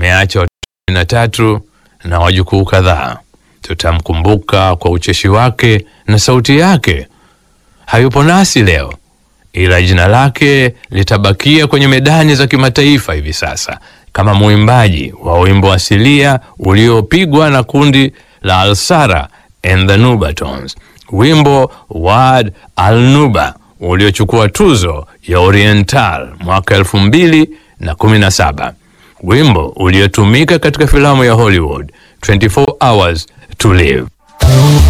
ameacha watoto kumi na tatu na wajukuu kadhaa. Tutamkumbuka kwa ucheshi wake na sauti yake. Hayupo nasi leo, ila jina lake litabakia kwenye medani za kimataifa hivi sasa kama mwimbaji wa wimbo asilia uliopigwa na kundi la Alsara and the Nubatons, wimbo Wad Al Nuba uliochukua tuzo ya Oriental mwaka elfu mbili na kumi na saba, wimbo uliotumika katika filamu ya Hollywood 24 Hours to Live.